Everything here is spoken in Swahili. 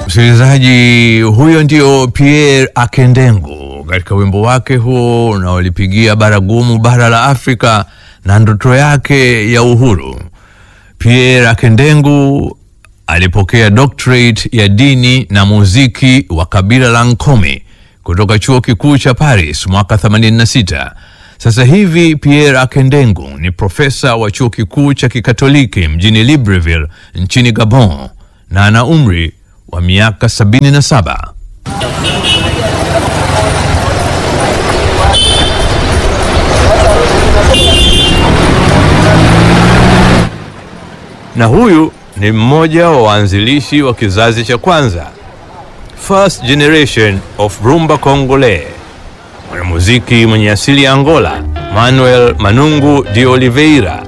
Msikilizaji, huyo ndio Pierre Akendengu katika wimbo wake huo unaolipigia baragumu bara la Afrika na ndoto yake ya uhuru. Pierre Akendengu alipokea doctorate ya dini na muziki wa kabila la Nkome kutoka chuo kikuu cha Paris mwaka 86. Sasa hivi Pierre Akendengu ni profesa wa chuo kikuu cha kikatoliki mjini Libreville nchini Gabon na ana umri wa miaka 77. Na huyu ni mmoja wa waanzilishi wa kizazi cha kwanza, first generation of rumba congolais, mwanamuziki mwenye asili ya Angola, Manuel Manungu de Oliveira